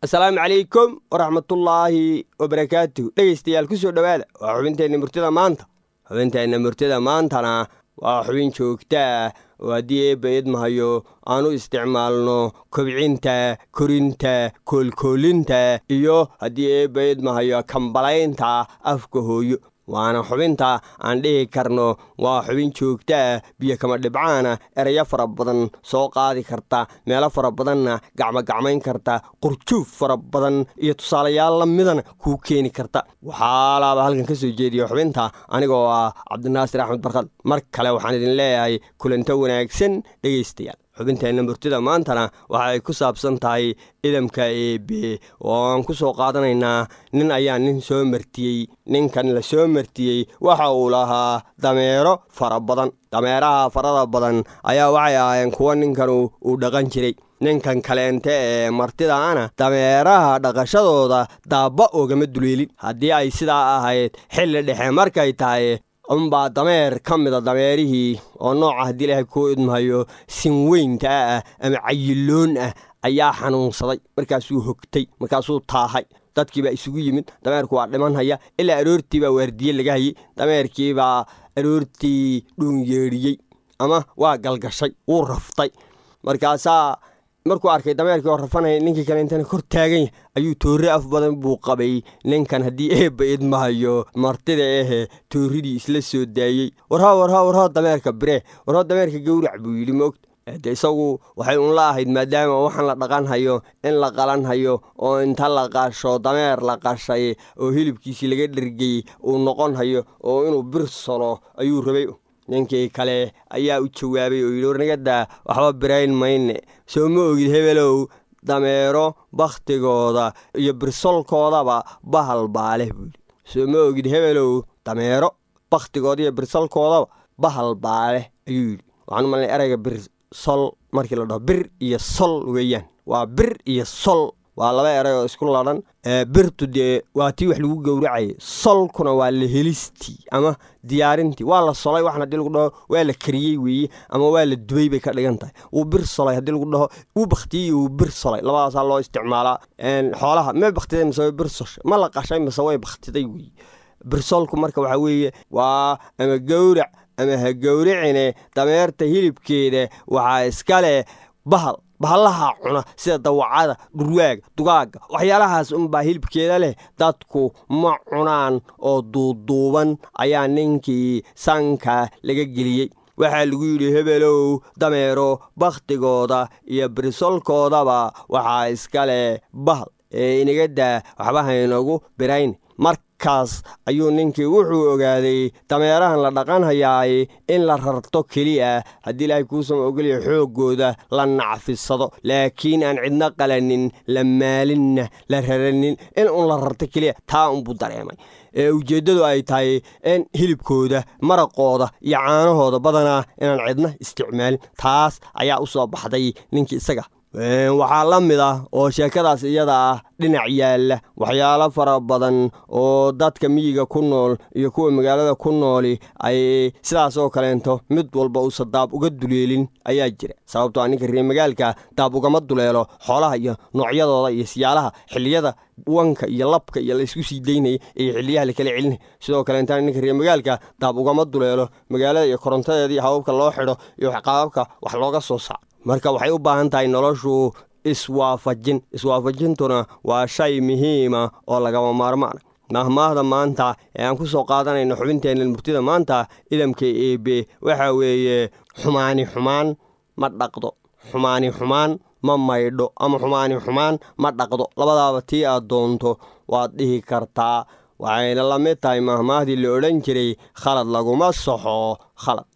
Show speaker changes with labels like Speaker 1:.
Speaker 1: asalaamu calaykum waraxmatullaahi wabarakaatuh dhegaystayaal ku soo dhowaada waa xubinteenna murtida maanta xubinteenna murtida maantana waa xubin joogtaa oo haddii eebba idmahayo aan u isticmaalno kobcinta korinta koolkoolinta iyo haddii eebba idmahayo kambalaynta afka hooyo waana xubinta aan dhihi karno waa xubin joogtaa biyo kama dhibcaana erayo fara badan soo qaadi karta meelo fara badanna gacmogacmayn karta qurjuuf fara badan iyo tusaalayaal la midana kuu keeni karta waxaalaaba halkan ka soo jeediya xubinta anigoo ah cabdinaasir axmed barkad mar kale waxaan idin leeyahay kulanto wanaagsan dhegaystayaal xubinteenna murtida maantana waxa ay ku saabsan tahay idamka eebe oo aan ku soo qaadanaynaa nin ayaa nin soo martiyey ninkan la soo martiyey waxa uu lahaa dameero fara badan dameeraha farada badan ayaa waxay ahaayeen kuwo ninkan uu dhaqan jiray ninkan kaleente ee martidaana dameeraha dhaqashadooda daabba oogama duleelin haddii ay sidaa ahayd xilli dhexe markay tahay unbaa dameer ka mida dameerihii oo nooca haddii ilaahay kuu idmahayo sinweynta ah ama cayiloon ah ayaa xanuunsaday markaasuu hogtay markaasuu taahay dadkii baa isugu yimid dameerku waa dhimanhaya ilaa aroortii baa waardiye laga hayey dameerkii baa aroortii dhuunyeedhiyey ama waa galgashay wuu raftay markaasaa markuu arkay dameerkii oo rafanaya ninkii kale intana kor taagan yahay ayuu toorre af badan buu qabay ninkan haddii eebba idmahayo martida ehe toorridii isla soo daayey warhaa warhaa warhaa dameerka biree warhaa dameerka gowrac buu yidhi moogta de isagu waxay unla ahayd maadaama waxaan la dhaqan hayo in la qalan hayo oo inta la qasho dameer la qashay oo hilibkiisii laga dhergey uu noqon hayo oo inuu bir solo ayuu rabay ninkii kale ayaa u jawaabay oo yidhi warnagadaa waxba birayn mayne soo ma ogid hebelow dameero bakhtigooda iyo birsolkoodaba bahal baa leh buu yidhi soo ma ogid hebelow dameero bakhtigooda iyo birsolkoodaba bahal baa leh ayuu yidhi waxaan umalnay erayga bir sol markii la dhaho bir iyo sol weeyaan waa bir iyo sol waa laba eray oo isku ladhan birtu dee waa tii wax lagu gowracayay solkuna waa la helistii ama diyaarintii waa la solay waxan haddii lagu dhaho waa la kariyey weeye ama waa la dubay bay ka dhigan tahay wuu bir solay haddii lagu dhaho wuu bakhtiyey iyo wuu bir solay labadaasaa loo isticmaalaa xoolaha ma bakhtiday mise way bir soshay ma la qashay mise way bakhtiday weeye birsolku marka waxaa weeye waa ama gowrac ama ha gowricine dameerta hilibkeeda waxaa iska leh bahal bahallaha cuna sida dawacada dhurwaaga dugaaga waxyaalahaas unbaa hilibkeeda leh dadku ma cunaan oo duuduuban ayaa ninkii sanka laga geliyey waxaa lagu yidhi hebelow dameero bakhtigooda iyo birisolkoodaba waxaa iska leh bahal ee inaga daa waxba haynagu birayn markaas ayuu ninkii wuxuu ogaaday dameerahan la dhaqan hayaay in la rarto keliya haddii ilaahay kuusama ogolya xooggooda la nacfisado laakiin aan cidno qalanin la maalinna la raranin in un la rarto keliya taa unbuu dareemay ee ujeeddadu ay tahay in hilibkooda maraqooda iyo caanahooda badanaa inaan cidna isticmaalin taas ayaa u soo baxday ninkii isaga waxaa la mid ah oo sheekadaas iyada ah dhinac yaalla waxyaalo fara badan oo dadka miyiga ku nool iyo kuwa magaalada ku nooli ay sidaas oo kaleento mid walba uusa daab uga duleelin ayaa jira sababtoo a ninka reer magaalka daab ugama duleelo xoolaha iyo noocyadooda iyo siyaalaha xilliyada wanka iyo labka iyo laysku sii daynaya iyo xiliyaha lakala celinaya sidoo kaleentana ninka reer magaalka daab ugama duleelo magaalada iyo korontadeeda iyo hababka loo xidho iyo qaababka wax looga soo saaco marka waxay u baahan tahay noloshu iswaafajin iswaafajintuna waa shay muhiima oo lagama maarmaana mahmaahda maanta ee aan ku soo qaadanayno xubinteenna murtida maanta idamka eebe waxa weeye xumaani xumaan ma dhaqdo xumaani xumaan ma maydho ama xumaani xumaan ma dhaqdo labadaaba tii aad doonto waad dhihi kartaa waxayna la mid tahay mahmaahdii la odhan jiray khalad laguma soxo khalad